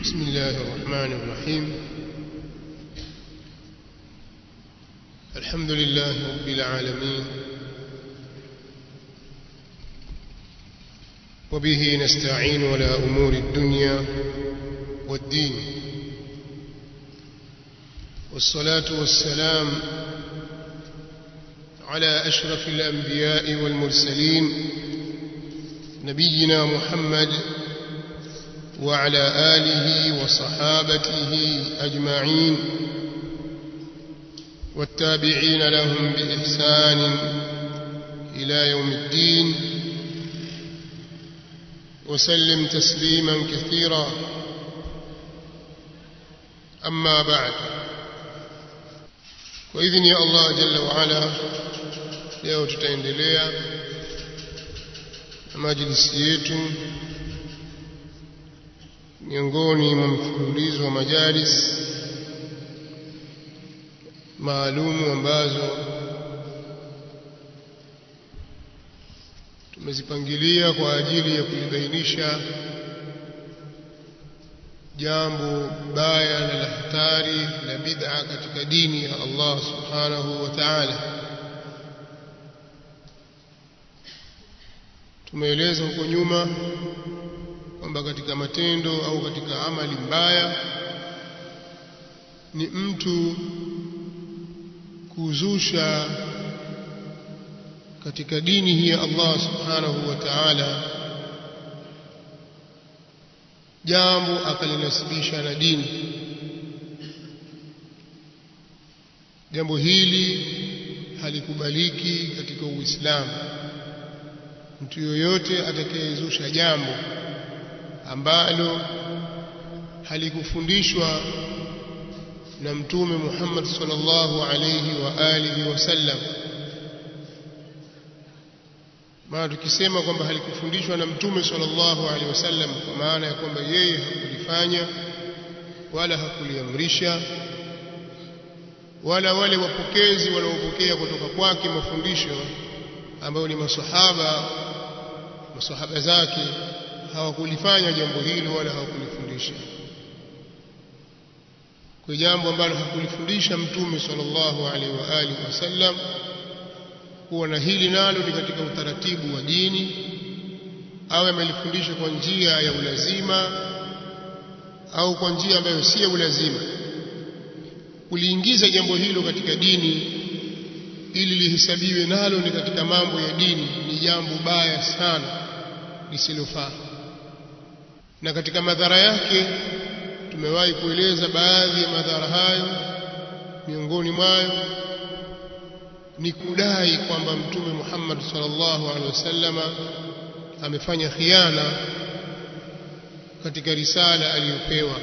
بسم الله الرحمن الرحيم الحمد لله رب العالمين وبه نستعين على أمور الدنيا والدين والصلاة والسلام على أشرف الأنبياء والمرسلين نبينا محمد وعلى آله وصحابته أجمعين والتابعين لهم بإحسان إلى يوم الدين وسلم تسليما كثيرا أما بعد وإذن يا الله جل وعلا leo tutaendelea na majlisi yetu miongoni mwa mfululizo wa majalis maalumu ambazo tumezipangilia kwa ajili ya kulibainisha jambo baya na la hatari la bid'a katika dini ya Allah subhanahu wa ta'ala tumeeleza huko nyuma kwamba katika matendo au katika amali mbaya ni mtu kuzusha katika dini hii ya Allah subhanahu wa ta'ala jambo akalinasibisha na dini jambo hili halikubaliki katika Uislamu mtu yoyote atakayezusha jambo ambalo halikufundishwa na mtume Muhammad sallallahu alayhi wa alihi wasallam maana tukisema kwamba halikufundishwa na mtume sallallahu alaihi wasallam kwa maana ya kwamba yeye hakulifanya wala hakuliamrisha wala wale wapokezi waliopokea kutoka kwake mafundisho ambayo ni masahaba masahaba zake hawakulifanya jambo hilo wala hawakulifundisha kwa jambo ambalo hakulifundisha mtume sallallahu alaihi wa alihi wasallam kuwa na hili nalo ni katika utaratibu wa dini au amelifundisha kwa njia ya ulazima au kwa njia ambayo si ya ulazima kuliingiza jambo hilo katika dini ili lihesabiwe nalo ni katika mambo ya dini ni jambo baya sana lisilofaa na katika madhara yake tumewahi kueleza baadhi ya madhara hayo miongoni mwayo ni kudai kwamba mtume Muhammad sallallahu alaihi wasallama amefanya khiana katika risala aliyopewa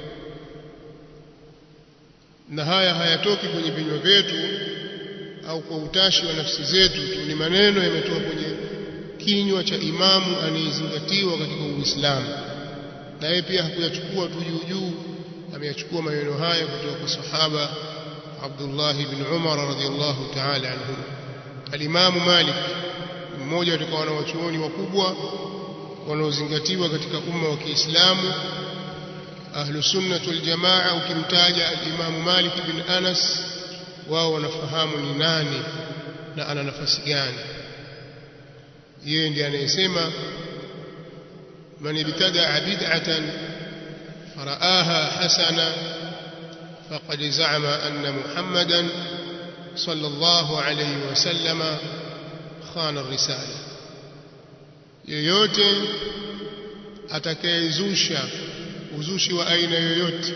na haya hayatoki kwenye vinywa vyetu au kwa utashi wa nafsi zetu tu ni maneno yametoka kwenye kinywa cha imamu anayezingatiwa katika Uislamu na yeye pia hakuyachukua tu juu juu ameyachukua maneno haya kutoka kwa sahaba Abdullah ibn Umar radhiyallahu ta'ala anhu Al-Imam Malik mmoja katika wanawachuoni wakubwa wanaozingatiwa katika umma wa Kiislamu ahlu sunnah wal jamaa ukimtaja al-Imam Malik ibn Anas wao wanafahamu ni nani na ana nafasi gani yeye ndiye anayesema man ibtadaa bid'atan faraaha hasana faqad za'ama anna muhammadan sallallahu alayhi wasallam khana ar-risala yeyote atakayezusha uzushi wa aina yoyote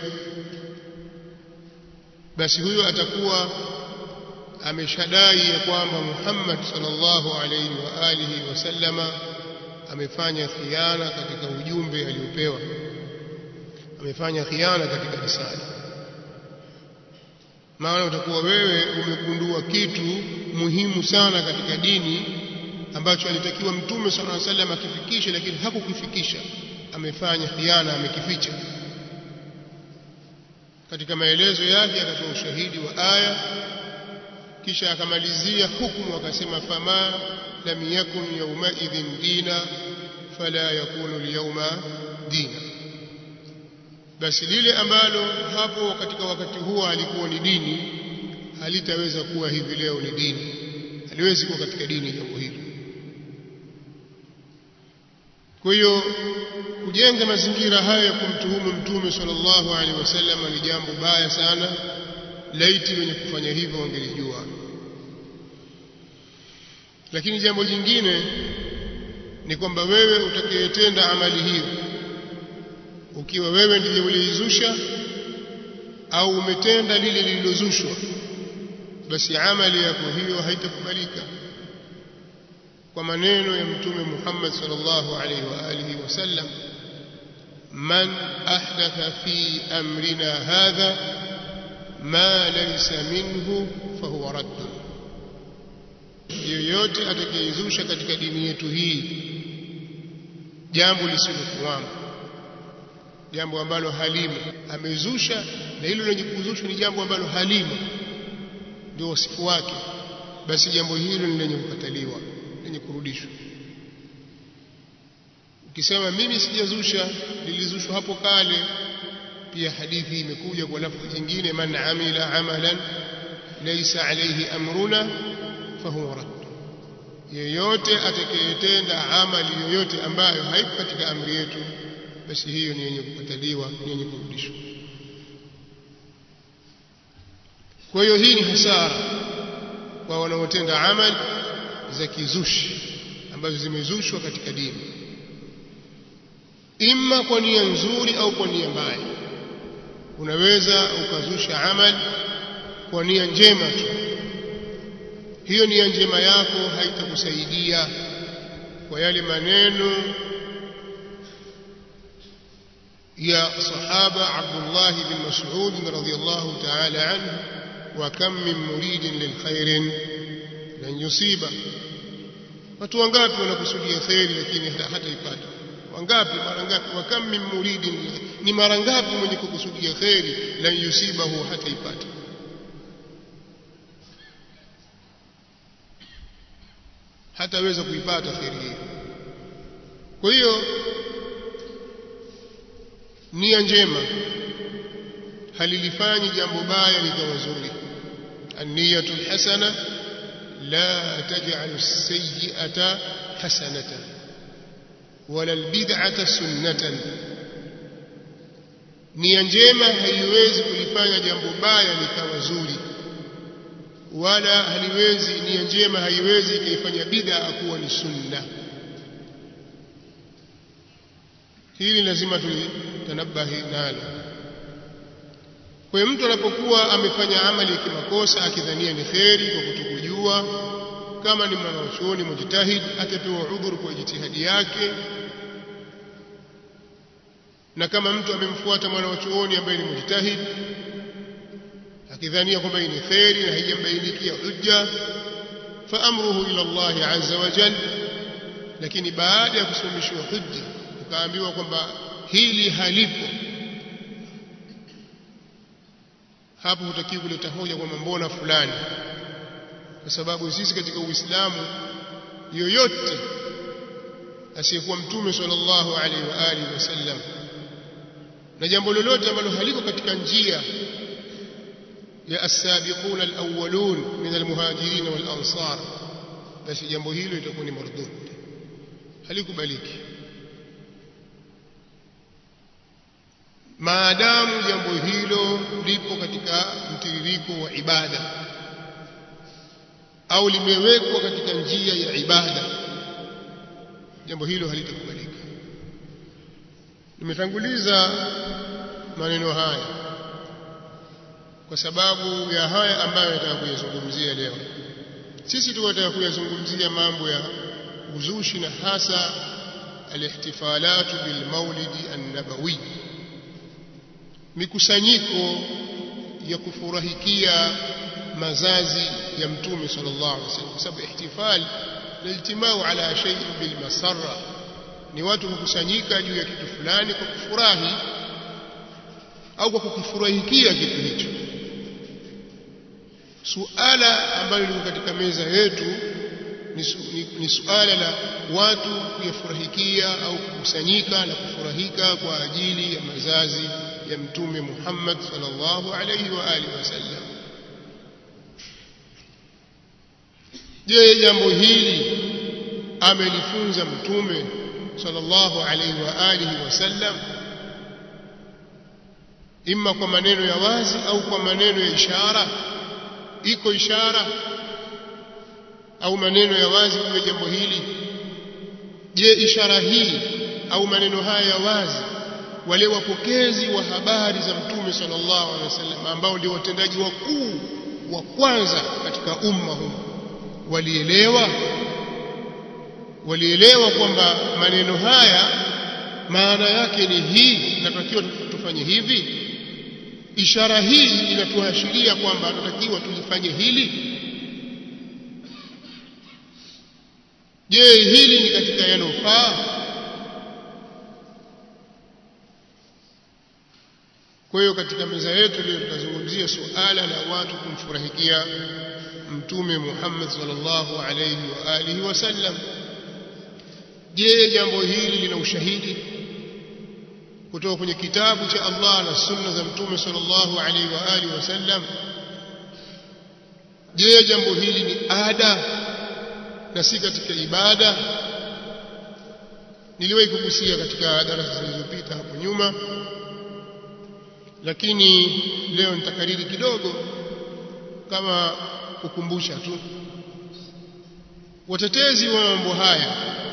basi huyo atakuwa ameshadai ya kwamba Muhammad sallallahu alayhi wa alihi wasallama amefanya khiana katika ujumbe aliopewa amefanya khiana katika risala maana utakuwa wewe umegundua kitu muhimu sana katika dini ambacho alitakiwa mtume sallallahu alayhi wasallam akifikishe lakini hakukifikisha amefanya khiana amekificha katika maelezo yake akatoa ushahidi wa aya kisha akamalizia hukumu akasema fama lam yakun yawmaidhin dina fala yakunu alyawma dina basi lile ambalo hapo katika wakati huo alikuwa ni dini halitaweza kuwa hivi leo ni dini haliwezi kuwa katika dini jambo hili kwa hiyo kujenga mazingira hayo ya kumtuhumu mtume sallallahu alaihi wasallam ni jambo baya sana laiti wenye kufanya hivyo wangelijua lakini jambo jingine ni kwamba wewe utakayetenda amali hiyo ukiwa wewe ndiye uliizusha au umetenda lile lililozushwa basi amali yako hiyo haitakubalika kwa maneno ya mtume Muhammad sallallahu alaihi wa alihi wasallam man ahdatha fi amrina hadha ma laysa minhu fahuwa radd yoyote atakayezusha katika dini yetu hii jambo lisilokuwamo jambo ambalo halimo amezusha na hilo lenye kuzushwa ni jambo ambalo halimo ndio wasifu wake basi jambo hilo ni lenye kukataliwa lenye kurudishwa ukisema mimi sijazusha lilizushwa hapo kale pia hadithi imekuja kwa lafzi jingine man amila amalan laysa alayhi amruna fahuwa radd yeyote atakayetenda amali yoyote ambayo haiko katika amri yetu basi hiyo ni yenye kukataliwa ni yenye kurudishwa kwa hiyo hii ni hasara kwa wanaotenda amali za kizushi ambazo zimezushwa katika dini imma kwa nia nzuri au kwa nia mbaya unaweza ukazusha amali kwa nia njema tu hiyo nia njema yako haitakusaidia kwa yale maneno ya sahaba Abdullah bin Mas'ud radhiyallahu ta'ala anhu wa kam min muridin lil khairin lan yusiba watu wangapi wanakusudia khairi lakini hata ipata wangapi mara ngapi wa kam min muridin ni mara ngapi mwenye kukusudia khairi lan yusibahu hata ipata hataweza kuipata khairi hiyo kwa hiyo nia njema halilifanyi jambo baya likawa zuri النية الحسنة لا تجعل السيئة حسنة ولا البدعة سنة nia njema haiwezi kulifanya jambo baya likawa zuri wala haliwezi nia njema haiwezi ikaifanya bid'a kuwa ni sunna hili lazima tulitanabahi nalo kwa hiyo mtu anapokuwa amefanya amali ya kimakosa akidhania ni kheri kwa kutokujua kama ni mwanachuoni mujtahid atapewa udhuru kwa jitihadi yake na kama mtu amemfuata mwanachuoni ambaye ni mujtahid akidhania kwamba ni kheri na haijambainikia hujja fa amruhu ila Allah azza wa jalla lakini baada ya kusimamishwa hujja ukaambiwa kwamba hili halipo hapo hutakiwi kuleta hoja kwamba mbona fulani kwa sababu sisi katika Uislamu yoyote asiyekuwa mtume sallallahu alaihi wa alihi wasallam na jambo lolote ambalo haliko katika njia ya as-sabiquna al-awwalun min al-muhajirin wal-ansar basi jambo hilo litakuwa ni mardud halikubaliki maadamu jambo hilo lipo katika mtiririko wa ibada au limewekwa katika njia ya ibada jambo hilo halitakubalika nimetanguliza maneno haya kwa sababu ya haya ambayo nataka kuyazungumzia leo sisi tunataka kuyazungumzia mambo ya uzushi na hasa alihtifalatu bilmaulidi an-nabawi mikusanyiko ya kufurahikia mazazi ya mtume sallallahu alaihi wasallam kwa sababu ihtifal ni iltimau ala shay'in bil masarra ni watu kukusanyika juu ya kitu fulani kwa kufurahi au kwa kukifurahikia kitu hicho suala ambalo liko katika meza yetu ni, su, ni, ni suala la watu kuyafurahikia au kukusanyika na kufurahika kwa ajili ya mazazi ya mtume Muhammad sallallahu alayhi wa alihi wasallam je jambo hili amelifunza mtume sallallahu alayhi wa alihi wasallam imma kwa maneno ya wazi au kwa maneno ya ishara iko ishara au maneno ya wazi juu ya jambo hili je ishara hii au maneno haya ya wazi wale wapokezi wa habari za mtume sallallahu alaihi wasallam ambao ndio watendaji wakuu wa kwanza katika umma huu walielewa walielewa kwamba maneno haya maana yake ni hii natakiwa tufanye hivi ishara hii inatuashiria kwamba tunatakiwa tulifanye hili je hili ni katika yanofaa kwa hiyo katika meza yetu leo tutazungumzia suala la watu kumfurahikia mtume Muhammad sallallahu alayhi wa alihi wasallam je jambo hili lina ushahidi kutoka kwenye kitabu cha Allah na sunna za mtume sallallahu alayhi wa alihi wasallam je jambo hili ni ada na si katika ibada niliwahi kugusia katika darasa zilizopita hapo nyuma lakini leo nitakariri kidogo kama kukumbusha tu watetezi wa mambo haya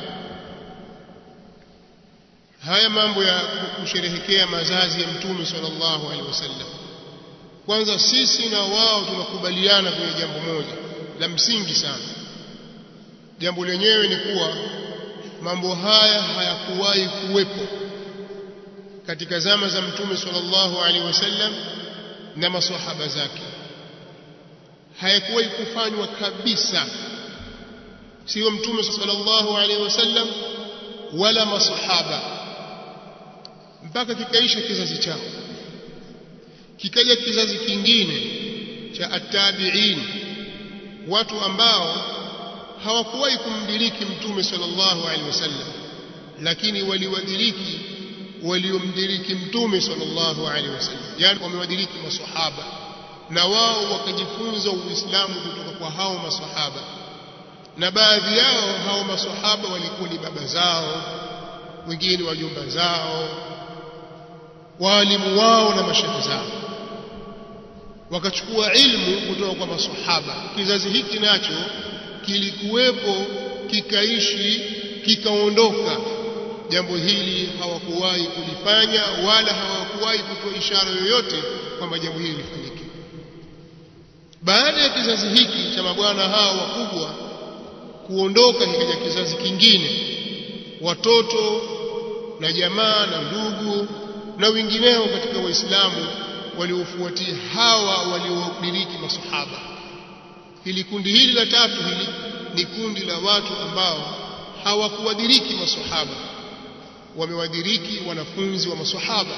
haya mambo ya kusherehekea mazazi ya mtume sallallahu alaihi wasallam kwanza sisi na wao tunakubaliana kwenye jambo moja la msingi sana jambo lenyewe ni kuwa mambo haya hayakuwahi kuwepo katika zama za mtume sallallahu alaihi wasallam na maswahaba zake hayakuwahi kufanywa kabisa sio mtume sallallahu alaihi wasallam wala masahaba mpaka kikaisha kizazi chao kikaja kizazi kingine cha attabi'in watu ambao hawakuwahi kumdiriki mtume sallallahu alaihi wasallam lakini waliwadiriki waliomdiriki mtume sallallahu alaihi wasallam yani wamewadiriki maswahaba na wao wakajifunza uislamu kutoka kwa hao maswahaba na baadhi yao hao maswahaba walikuwa ni baba zao wengine wajumba zao waalimu wao na mashehe zao wakachukua ilmu kutoka kwa maswahaba kizazi hiki nacho kilikuwepo kikaishi kikaondoka jambo hili hawakuwahi kulifanya wala hawakuwahi kutoa ishara yoyote kwamba jambo hili lifanyike baada ya kizazi hiki cha mabwana hao wakubwa kuondoka kikaja kizazi kingine watoto na jamaa na ndugu na wengineo katika waislamu waliofuatia hawa waliodiriki masahaba hili kundi hili la tatu hili ni kundi la watu ambao hawakuwadiriki masahaba wamewadiriki wanafunzi wa masahaba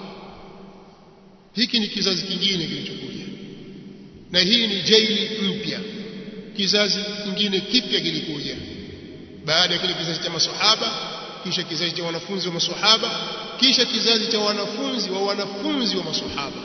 hiki ni kizazi kingine kilichokuja na hii ni jaili mpya kizazi kingine kipya kilikuja baada ya kile kizazi cha masahaba kisha kizazi cha wanafunzi wa masahaba kisha kizazi cha wanafunzi wa wanafunzi wa masahaba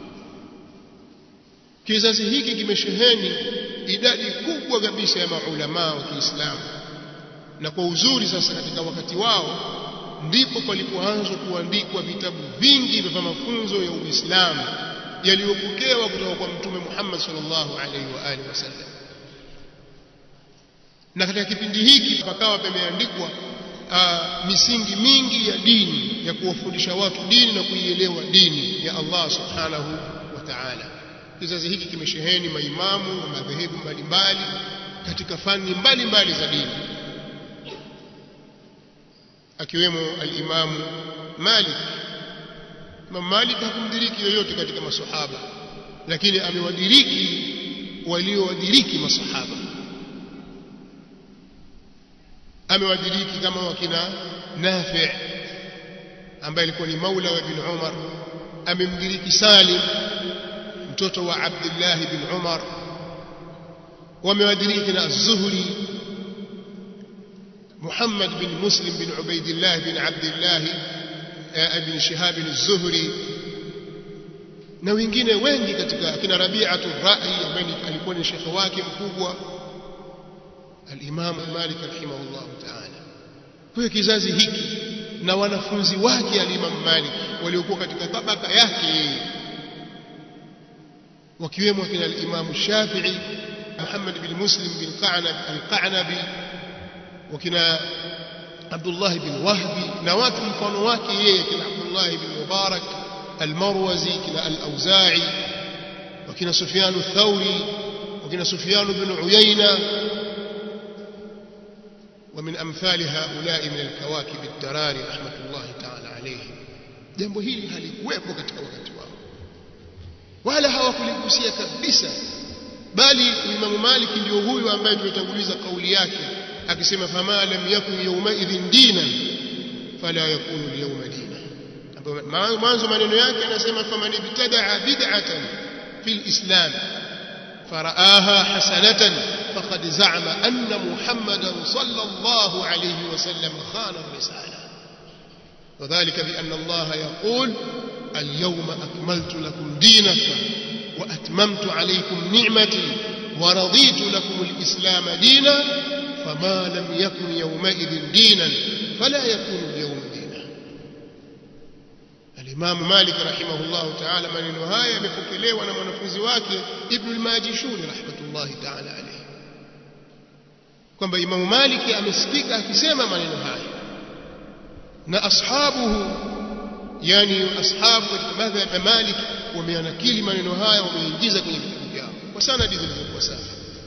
kizazi hiki kimesheheni idadi kubwa kabisa ya maulamaa wa Kiislamu na kwa uzuri sasa katika wakati wao ndipo palipoanzwa kuandikwa vitabu vingi vya mafunzo ya Uislamu yaliyopokewa kutoka kwa Mtume Muhammad sallallahu alaihi wa alihi wasallam na katika kipindi hiki pakawa pameandikwa uh, misingi mingi ya dini ya kuwafundisha watu dini na kuielewa dini ya Allah subhanahu wa ta'ala kizazi hiki kimesheheni maimamu wa madhehebu mbalimbali katika fani mbalimbali za dini akiwemo al-Imamu Malik Imam Malik hakumdiriki yoyote katika masahaba lakini amewadiriki waliowadiriki masahaba amewadiriki kama wakina Nafi' ambaye alikuwa ni maula wa ibn Umar amemdiriki Salim mtoto wa Abdullah ibn Umar wamewadiriki na Az-Zuhri Muhammad bin Muslim bin Ubaidillah bin Abdullah ibn Shihab az-Zuhri na wengine wengi katika akina Rabi'atu Ra'i ambaye alikuwa ni shekhe wake mkubwa al-Imam Malik rahimahullah ta'ala kwa kizazi hiki na wanafunzi wake al-Imam Malik waliokuwa katika tabaka yake yeye wakiwemo kina al-Imam Shafi'i Muhammad bin Muslim bin Qa'nab al-Qa'nabi wakina Abdullah bin Wahbi na watu mfano wake yeye kina Abdullah bin Mubarak al-Marwazi kina al-Auza'i wakina Sufyan al-Thawri wakina Sufyan bin Uyayna ومن أمثال هؤلاء من الكواكب الدراري رحمة الله تعالى عليهم jambo hili halikuwepo katika wakati wao wala hawakuligusia kabisa bali Imam Malik ndio huyu ambaye tumetanguliza kauli yake akisema fama lam yakun yawmaidhin dinan fala yakunu alyawma dina mwanzo maneno yake anasema faman ibtadaa bid'atan fil islam فرآها حسنة فقد زعم أن محمدا صلى الله عليه وسلم خان الرسالة وذلك بأن الله يقول اليوم أكملت لكم دينكم وأتممت عليكم نعمتي ورضيت لكم الإسلام دينا فما لم يكن يومئذ دينا فلا يكون اليوم دينا الإمام مالك رحمه الله تعالى maneno haya yamepokelewa na mwanafunzi wake Ibn al-Majishuni rahmatullahi ta'ala alayhi kwamba Imam Malik amesikika akisema maneno haya na ashabuhu yani ashabu katika madhhab ya Malik wameanakili maneno haya wameingiza kwenye vitabu vyao kwa sanadi zilizokuwa safi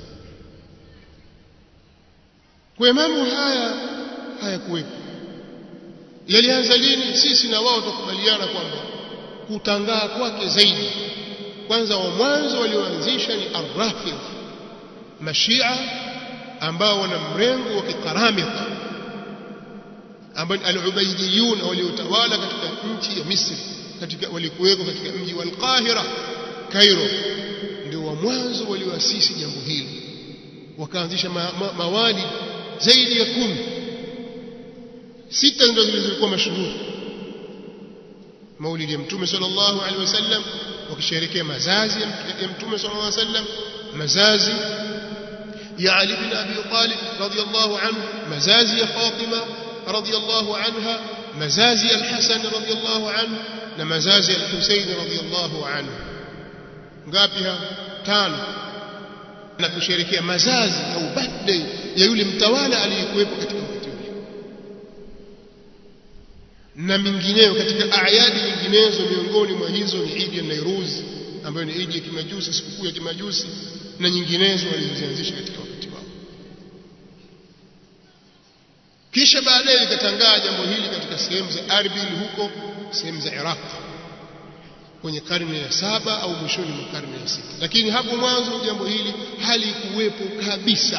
kwa mambo haya hayakuwepo yalianza lini sisi na wao tukubaliana kwamba kutangaa kwake zaidi kwanza wa mwanzo walioanzisha ni arrafidh mashia ambao wana mrengo wa kikaramika ambao al-ubaydiyun waliotawala katika nchi ya Misri katika walikuweko katika mji wa Al-Qahira Cairo ndio wa mwanzo walioasisi jambo hili wakaanzisha ma, ma, mawali zaidi ya kumi sita ndio zilizokuwa mashuhuri maulidi ya mtume sallallahu alaihi wasallam wakisherehekea mazazi ya mtume sallallahu alaihi wasallam mazazi ya Ali bin Abi Talib radiyallahu anhu mazazi ya Fatima radiyallahu anha mazazi ya Al-Hasan radiyallahu anhu na mazazi ya Al-Husayn radiyallahu anhu ngapi ha tano na kusherehekea mazazi au birthday ya yule mtawala aliyekuwepo katika wakati ule na mingineyo katika ayadi nyinginezo miongoni mwa hizo ni Idi ya Nairuz ambayo ni Idi ya kimajusi sikukuu ya kimajusi na nyinginezo walizozianzisha katika wakati wao kisha baadaye likatangaa jambo hili katika sehemu za Arbil huko sehemu za Iraq kwenye karne ya saba au mwishoni mwa karne ya sita lakini hapo mwanzo jambo hili halikuwepo kabisa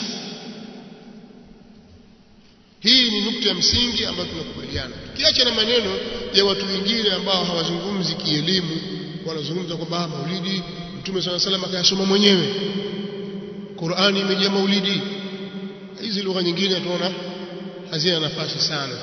hii ni nukta ya msingi ambayo tunakubaliana kiacha na maneno ya watu wengine ambao hawazungumzi kielimu wanazungumza kwamba maulidi mtume swalla salam akayasoma mwenyewe Qur'ani imejaa maulidi hizi lugha nyingine tunaona hazina nafasi sana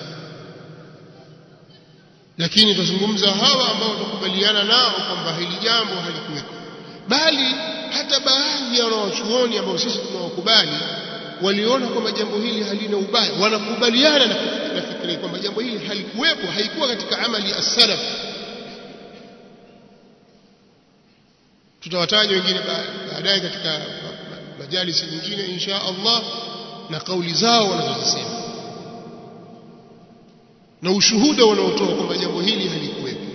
lakini tuzungumza hawa ambao tukubaliana nao kwamba hili jambo halikuweko bali hata baadhi ya wanawachuoni ambao sisi tunawakubali waliona kwamba jambo hili halina ubaya wanakubaliana na, na fikra kwamba jambo hili halikuwepo haikuwa katika amali ya salaf tutawataja wengine baadaye katika majalisi nyingine insha Allah na kauli zao wanazozisema na ushuhuda wanaotoa kwamba jambo hili halikuwepo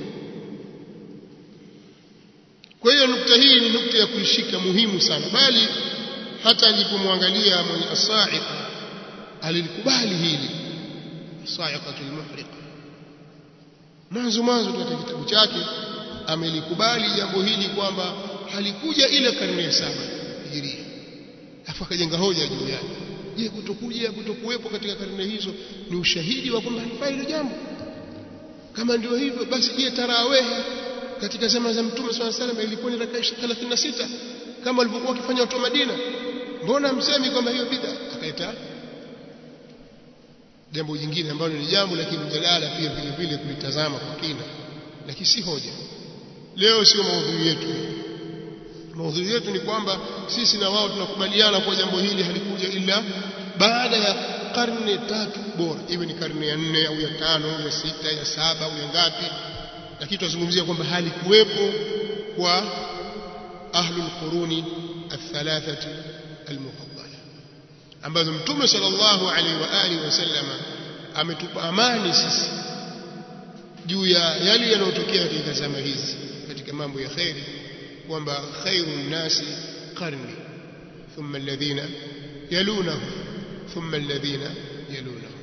kwa hiyo nukta hii ni nukta ya kuishika muhimu sana bali hata alipomwangalia mwenye asaiqa alilikubali hili asaiqatul muhriqa mwanzo mwanzo katika kitabu chake amelikubali jambo hili kwamba halikuja ile karne ya saba hijiria afu akajenga hoja juu yake je kutokuja kutokuwepo katika karne hizo ni ushahidi wa kwamba halifai hilo jambo kama ndio hivyo basi je tarawehi katika zama za mtume swalla salam ilikuwa ni rakaa 36 kama walivyokuwa wakifanya watu wa Madina mbona msemi kwamba hiyo bid'a akaita jambo jingine ambalo ni jambo la kimjadala pia vile vile kulitazama kwa kina lakini si hoja leo sio maudhui yetu maudhui yetu ni kwamba sisi na wao tunakubaliana kwa jambo hili halikuja ila baada ya karne tatu bora iwe ni karne ya nne au ya tano au ya sita ya saba au ya ngapi lakini tunazungumzia kwamba halikuwepo kwa ahlul quruni athalathati almufaddala ambazo mtume sallallahu alaihi wa alihi wasallama ametupa amani sisi juu ya yale yanayotokea katika zama hizi katika mambo ya khairi kwamba khairun nasi qarni thumma alladhina yalunahum thumma alladhina yalunahum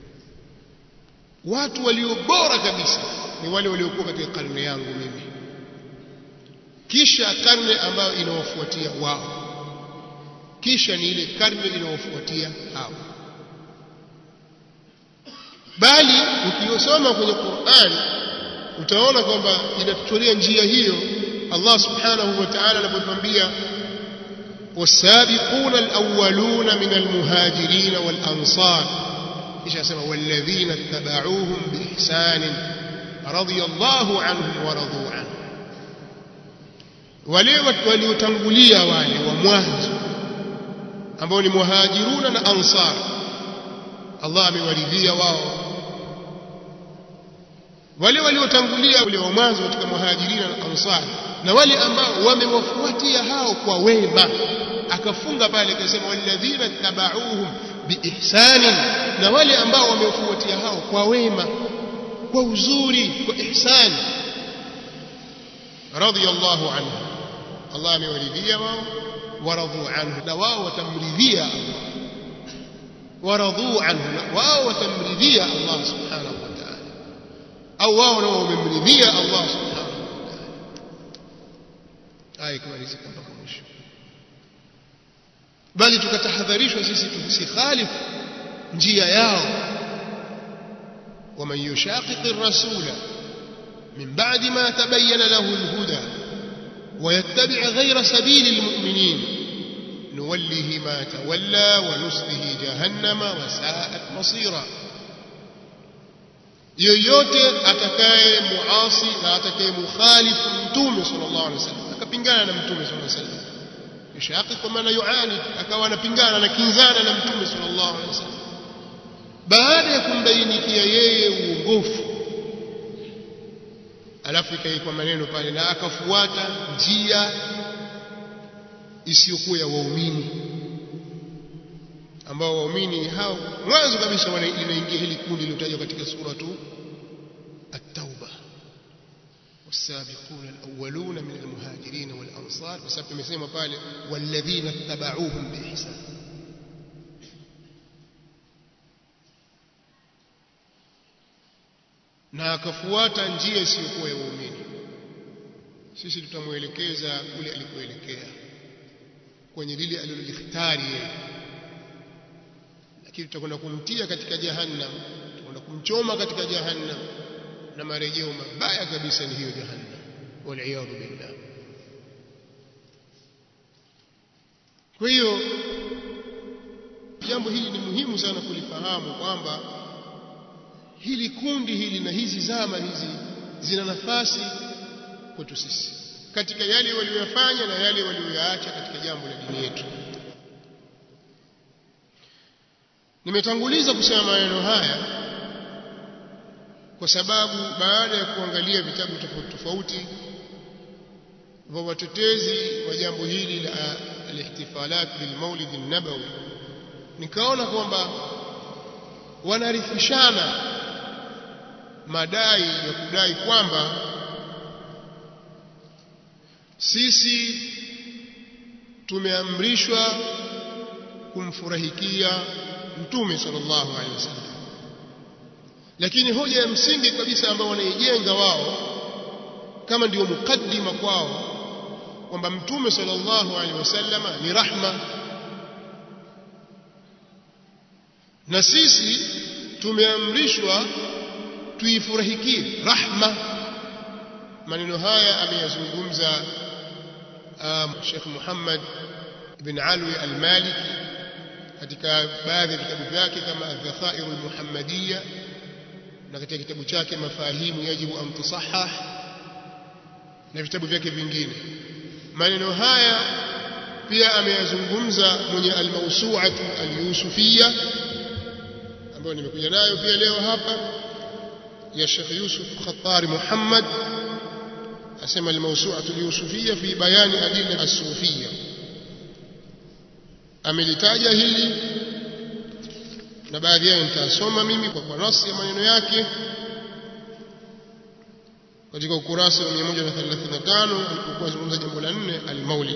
watu walio bora kabisa ni wale waliokuwa katika karne yangu mimi kisha karne ambayo inawafuatia wao kisha ni ile karne inayofuatia hao bali ukiyosoma kwenye Qur'an utaona kwamba inatutolia njia hiyo Allah subhanahu wa ta'ala anapotwambia والسابقون الأولون من المهاجرين والأنصار إيش أسمى والذين اتبعوهم بإحسان رضي الله عنهم ورضوا عنه wale waliotangulia wale wa mwanzo ambao ni muhajiruna na ansar Allah amewaridhia wao wale waliotangulia wale wa mwanzo katika muhajirina na ansar na wale ambao wamewafuatia hao kwa wema akafunga pale akasema walladhina tabauhum biihsanin na wale ambao wamewafuatia hao kwa wema kwa uzuri kwa ihsani radiyallahu anhu Allah amewaridhia wao waradhu anhu na wao watamridhia Allah waradhu anhu na wao watamridhia Allah subhanahu wa ta'ala au wao nao wamemridhia Allah subhanahu wa ta'ala aya kumalizika mpaka mwisho bali tukatahadharishwa sisi tusikhalifu njia yao ومن يشاقق الرسول من بعد ما تبين له الهدى ويتبع غير سبيل المؤمنين نوله ما تولى ونسله جهنم وساءت مصيرا yoyote atakaye muasi na atakaye mukhalifu mtume sallallahu alaihi wasallam akapingana na mtume sallallahu alaihi wasallam yashaqi kwa maana yuani akawa anapingana na kinzana na mtume sallallahu alaihi wasallam baada ya kumbainikia yeye uongofu alafu ikaikwa maneno pale na akafuata njia isiyokuwa ya waumini ambao waumini hao mwanzo kabisa linaingia hili kundi lilotajwa katika suratu at-tauba والسابقون الأولون من المهاجرين والأنصار بسبب tumesema pale والذين اتبعوهم بإحسان na akafuata njia isiyokuwa ya waumini sisi tutamwelekeza kule alikoelekea kwenye lile alilolihtari yeye lakini tutakwenda kumtia katika jahannam tutakwenda kumchoma katika jahannam na marejeo mabaya kabisa ni hiyo jahannam waliyadhu billah kwa hiyo jambo hili ni muhimu sana kulifahamu kwamba hili kundi hili na hizi zama hizi zina nafasi kwetu sisi katika yale walioyafanya na yale walioyaacha katika jambo la dini yetu nimetanguliza kusema maneno haya kwa sababu baada ya kuangalia vitabu tofauti tofauti vya watetezi wa jambo hili la alihtifalat bilmaulid an-nabawi nikaona kwamba wanarithishana madai ya kudai kwamba sisi tumeamrishwa kumfurahikia mtume sallallahu alaihi wasallam lakini hoja ya msingi kabisa ambayo wanaijenga wao kama ndio mukaddima kwao kwamba mtume sallallahu alaihi wasallam ni rahma na sisi tumeamrishwa tuifurahikie rahma maneno haya ameyazungumza um, Sheikh Muhammad ibn Alwi al-Maliki katika baadhi ya vitabu vyake kama Adh-Dhakhairu al-Muhammadiyya na katika kitabu chake Mafahimu yajibu an tusahhah na vitabu vyake vingine maneno haya pia ameyazungumza mwenye al-Mawsu'atu al-Yusufiyya ambayo nimekuja nayo pia leo hapa ya Sheikh Yusuf Khattari Muhammad asema al-Mawsu'atu al-Yusufiyya fi bayani adilla as-Sufiyya amelitaja hili na baadhi yao nitasoma mimi kwa kwa nasi ya maneno yake katika ukurasa wa 135 alipokuwa azungumza jambo la nne al-Maulid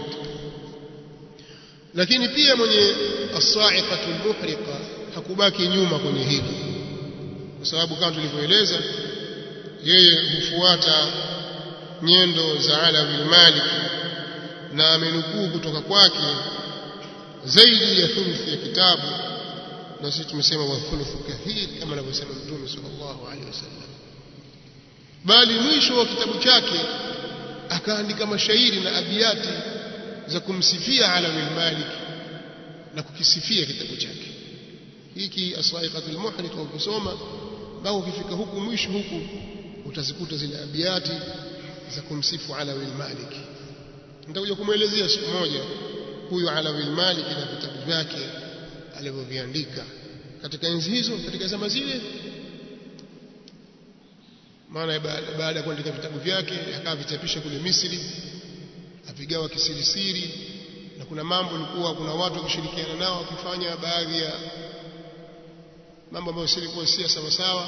lakini pia mwenye as-sa'iqatu al-muhriqa hakubaki nyuma kwenye hili kwa sababu kama tulivyoeleza yeye hufuata nyendo za Alawi al-Malik na amenukuu kutoka kwake zaidi ya thuluthi ya kitabu na sisi tumesema wa thuluthu kathir kama anavyosema Mtume sallallahu alaihi wasallam bali mwisho wa kitabu chake akaandika mashairi na abiyati za kumsifia Alawi al-Malik na kukisifia kitabu chake hiki asaiqatul muhrit wa kusoma mpaka ukifika huku mwisho huku utazikuta zile abiyati za kumsifu Alawi al-Malik nitakuja kumwelezea siku moja huyu Alawi al-Malik na vitabu vyake alivyoviandika katika enzi hizo katika zama zile maana baada ya kuandika vitabu vyake akawa vichapisha kule Misri avigawa kisirisiri na kuna mambo ilikuwa kuna watu wakishirikiana nao wakifanya baadhi ya mambo ambayo silikuwa si sawa sawa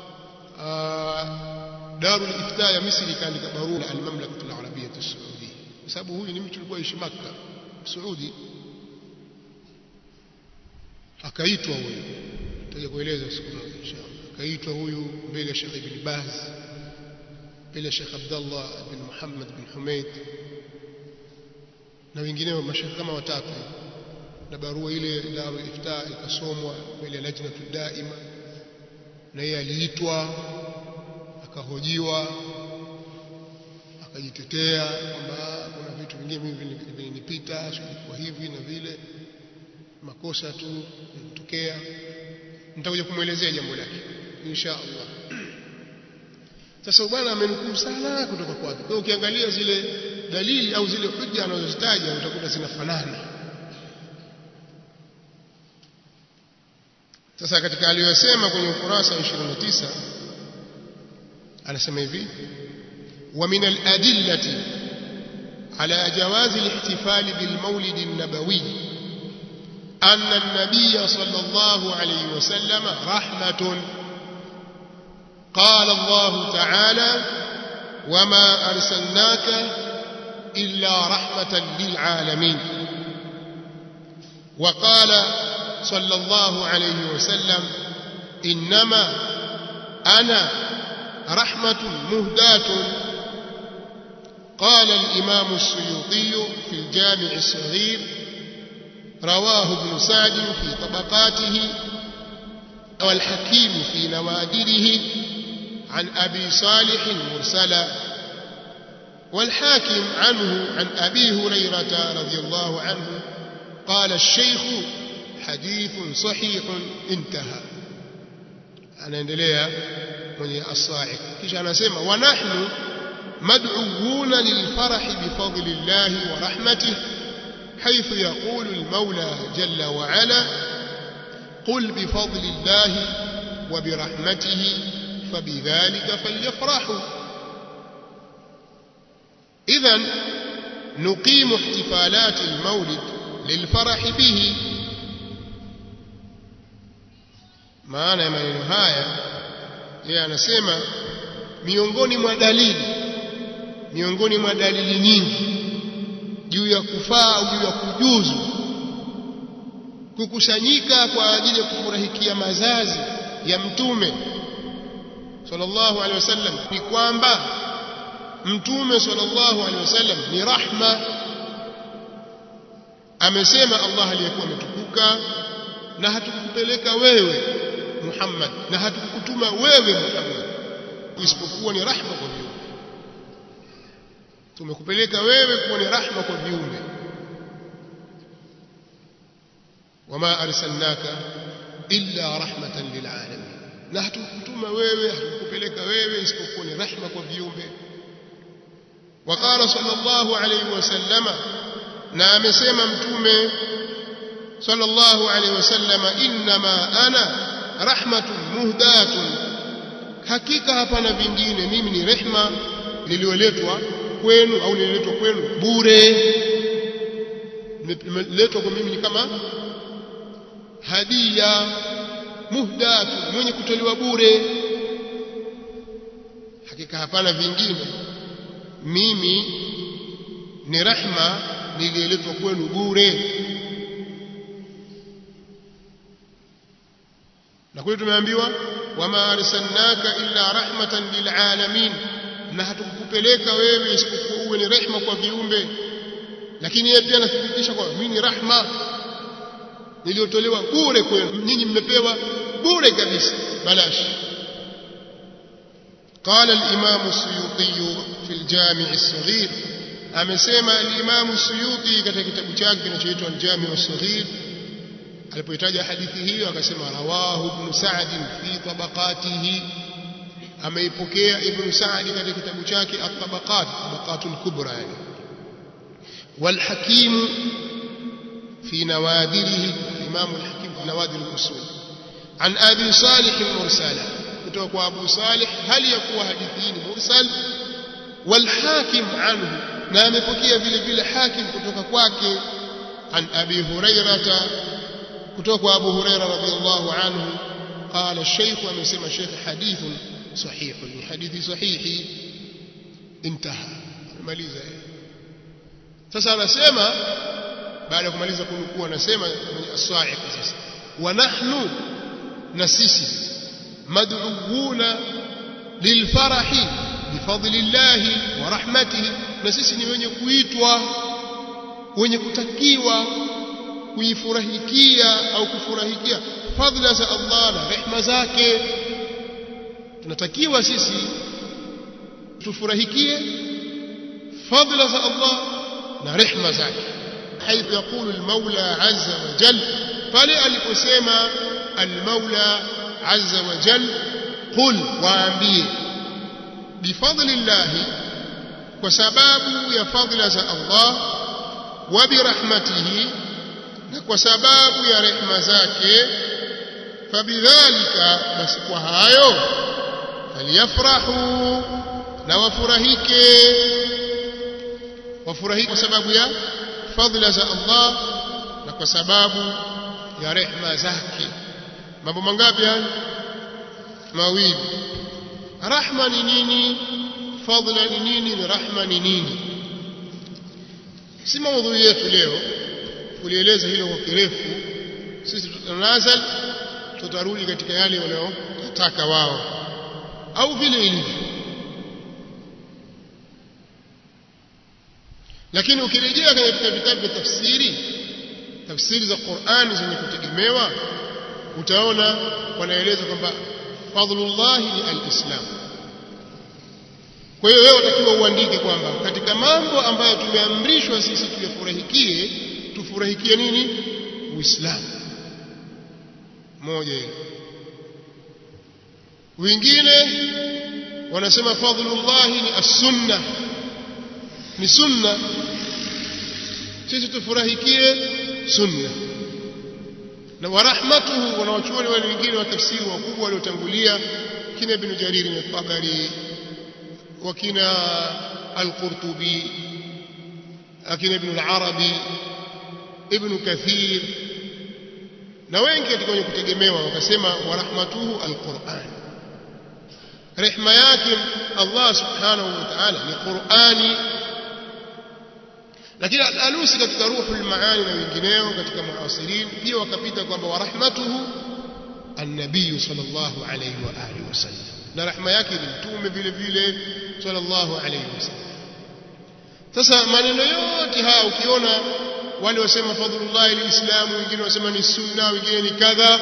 Darul Ifta ya Misri ikaandika barua al-Mamlakatu al-Arabiyyah as-Saudiya kwa sababu huyu ni mtu alikuwa ishi Makka Saudi akaitwa huyu tutaje kueleza siku moja inshallah akaitwa huyu mbele ya Sheikh Ibn Baz mbele ya Sheikh Abdullah bin Muhammad bin Humaid na wengineo mashaikh kama watatu na barua ile Darul Ifta ikasomwa mbele ya lajnatu daima na yeye aliitwa akahojiwa akajitetea kwamba kuna vitu vingine mimi vilinipita kwa hivi na vile makosa tu yanatokea nitakuja kumwelezea jambo lake insha Allah sasa bwana amenukuu sana kutoka kwake kwa ukiangalia zile dalili au zile hujja anazozitaja utakuta zinafanana sasa katika aliyosema kwenye ukurasa wa 29 anasema hivi ومن الأدلة على جواز الاحتفال بالمولد النبوي أن النبي صلى الله عليه وسلم رحمة قال الله تعالى وما أرسلناك إلا رحمة للعالمين وقال صلى الله عليه وسلم إنما أنا رحمة مهداة قال الإمام السيوطي في الجامع الصغير رواه ابن سعد في طبقاته والحكيم في نوادره عن أبي صالح مرسلا والحاكم عنه عن أبي هريرة رضي الله عنه قال الشيخ حديث صحيح انتهى أنا اندليا من الصاعق كيش أنا سيما ونحن مدعوون للفرح بفضل الله ورحمته حيث يقول المولى جل وعلا قل بفضل الله وبرحمته فبذلك فليفرحوا إذا نقيم احتفالات المولد للفرح به maana ya maneno haya yeye anasema miongoni mwa dalili miongoni mwa dalili nyingi juu ya kufaa au juu ya kujuzu kukusanyika kwa ajili ya kufurahikia mazazi ya mtume sallallahu alaihi wasallam ni kwamba mtume sallallahu alaihi wasallam ni rahma amesema Allah aliyekuwa ametukuka na hatukupeleka wewe Muhammad na hatukukutuma wewe Muhammad isipokuwa ni rahma kwa viumbe tumekupeleka wewe kuwa ni rahma kwa viumbe wama arsalnaka illa rahmatan lilalamin na hatukutuma wewe hatukupeleka wewe isipokuwa ni rahma kwa viumbe وقال صلى الله عليه وسلم na amesema mtume صلى الله عليه وسلم انما انا rahmatun muhdatun hakika hapana vingine mimi ni rehma nilioletwa kwenu au nililetwa kwenu bure nimeletwa kwa mimi ni kama hadia muhdatun mwenye kutolewa bure hakika hapana vingine mimi ni rahma nilioletwa kwenu bure na kule tumeambiwa wama arsalnaka illa rahmatan lilalamin na hatukupeleka wewe isipokuwa uwe ni rehma kwa viumbe lakini yeye pia anathibitisha kwamba mimi ni rahma niliyotolewa bure kwenu nyinyi mmepewa bure kabisa balash قال الإمام السيوطي في الجامع الصغير amesema al-Imam Suyuti katika kitabu chake kinachoitwa al-Jami' as-Saghir alipoitaja hadithi hiyo akasema rawahu ibn Sa'd fi tabaqatihi ameipokea ibn Sa'd katika kitabu chake at-Tabaqat tabaqatul kubra yani wal Hakim fi nawadirihi Imam al-Hakim fi nawadir al-usul an Abi Salih al-Mursala kutoka kwa Abu Salih hali ya kuwa hadithi hii ni mursal wal Hakim anhu na amepokea vile vile Hakim kutoka kwake an Abi Hurairah kutoka kwa Abu Huraira radhiallahu anhu qala shaykh amesema shaykh hadithun sahih ni hadithi sahihi intaha amaliza sasa anasema baada ya kumaliza kunukuu anasema kwenye as-sa'iq sasa wa nahnu na sisi mad'uuna lilfarahi bifadlillahi wa rahmatihi na sisi ni wenye kuitwa wenye kutakiwa kuifurahikia au kufurahikia fadhila za Allah na rehma zake tunatakiwa sisi tufurahikie fadhila za Allah na rehma zake حيث يقول المولى عز وجل pale aliposema المولى عز وجل قل waambie بفضل الله kwa sababu ya fadhila za Allah wa birahmatihi na kwa sababu ya rehema zake fabidhalika basi kwa hayo faliyafrahu na wafurahike wafurahike kwa sababu ya fadhila za Allah na kwa sababu ya rehema zake mambo mangapi haya mawili rahma ni nini fadhila ni nini ni rahma ni nini si maudhui yetu leo kulieleza hilo kwa kirefu sisi tutanazal tutarudi katika yale wanayotaka wao au vile ilivyo lakini ukirejea katika vitabu vya tafsiri tafsiri za Qur'ani zenye kutegemewa utaona wanaeleza kwamba fadhlullah ni alislam kwa hiyo wewe utakiwa uandike kwamba katika mambo ambayo tumeamrishwa sisi tuyafurahikie tufurahikie nini uislamu moja hilo wengine wanasema fadhlullah ni as-sunna ni sunna sisi tufurahikie sunna na warahmatuhu wanawachuoni wale wengine wa tafsiri wakubwa waliotangulia kina ibn jarir al-tabari wakina al-qurtubi akina ibn al-arabi ibn kathir na wengi katika wenye kutegemewa wakasema warahmatuhu al-quran rehma yake Allah subhanahu wa ta'ala ni Qur'ani lakini al-alusi katika ruhul maani na wengineo katika muasirin pia wakapita kwamba warahmatuhu an-nabiy sallallahu alayhi wa alihi wasallam na rahma yake ni mtume vile vile sallallahu alayhi wasallam sasa maneno yote haya ukiona wale wasema fadhlullah alislamu wengine wasema ni sunna wengine ni kadha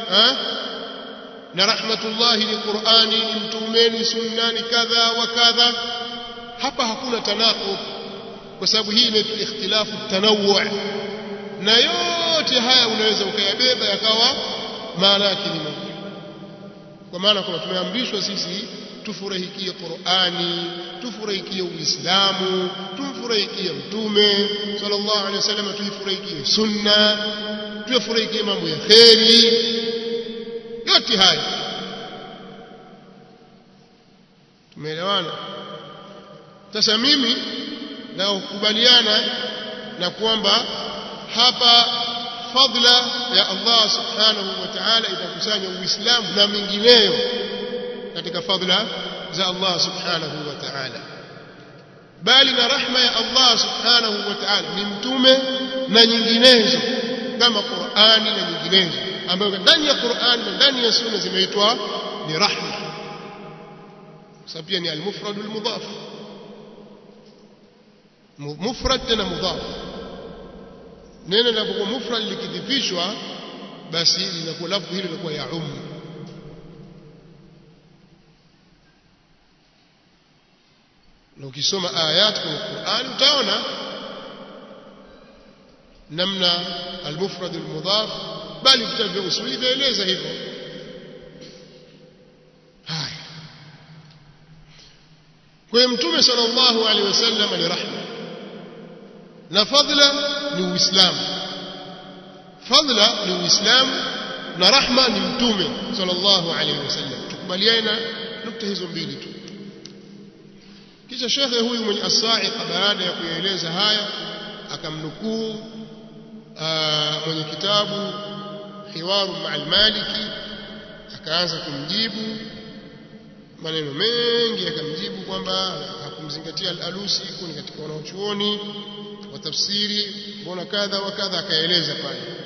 na rahmatullah ni qur'ani ni mtume ni sunna ni kadha wa kadha hapa hakuna tanaqub kwa sababu hii inaitwa ikhtilafu tanawwu na yote yote haya unaweza ukayabeba yakawa maana yake ni moja kwa maana kwamba tumeamrishwa sisi tufurahikie Qur'ani tufurahikie Uislamu tumfurahikie mtume sallallahu alaihi wasallam tuifurahikie sunna tuyafurahikie mambo ya kheri yote haya tumeelewana sasa mimi na kukubaliana na kwamba hapa fadla ya Allah subhanahu wa ta'ala itakusanya uislamu na mengineyo katika fadla za Allah subhanahu wa ta'ala bali na rahma ya Allah subhanahu wa ta'ala ni mtume na nyinginezo kama Qur'ani na nyinginezo ambayo ndani ya Qur'ani na ndani ya sunna zimeitwa ni rahma sababu pia ni al-mufrad al-mudaf mufrad tena mudaf neno linapokuwa mufrad likidhifishwa basi linakuwa lafzi hilo linakuwa ya ummu na ukisoma ayat kwenye Qur'an utaona namna al-mufrad al-mudaf bali vitabu vya usuli vyaeleza hivyo haya kwa hiyo mtume sallallahu alaihi wasallam ni rahma na fadla ni uislamu fadla ni uislamu na rahma ni mtume sallallahu alaihi wasallam tukubaliane na nukta hizo mbili tu kisha shekhe huyu mwenye as-sa'iqa baada ya kuyaeleza haya akamnukuu mwenye kitabu hiwaru ma'al maliki akaanza kumjibu maneno mengi akamjibu kwamba hakumzingatia al-alusi kuni katika wanaochuoni wa tafsiri mbona kadha wa kadha akaeleza pale